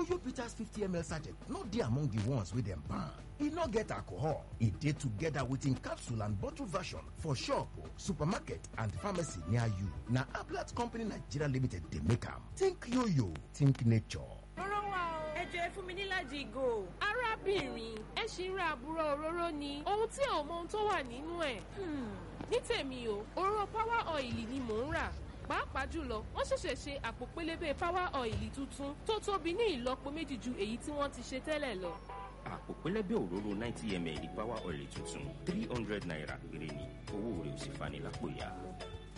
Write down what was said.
oyo bitters 50ml sachet no dey among the ones wey dem ban e no get alcohol e dey together with im capsule and bottle version for shop supermarket and pharmacy near you na ablat company nigeria limited dey make am think yoyo think nature. Rọ́rọ́ wa o. Ẹ jẹ́ fún mi níláàjì ìgò. Arábìnrin, ẹ ṣì ń ra àbúrò òróró ni. Ohun tí ò mọ ohun tó wà nínú ẹ̀. Hmm. Ní tèmi o, òróró power oil ni mò ń rà. Pàápàá jùlọ, wọ́n ṣẹ̀ṣẹ̀ ṣe àpò pélébé power oil tuntun tó tóbi ní ìlọ́po méjì ju èyí tí wọ́n ti ṣe tẹ́lẹ̀ lọ. àpò pẹlẹbẹ òróró ninety ml power oil tuntun three hundred naira péré ni owó rẹ̀ ò sì fani lápò ya.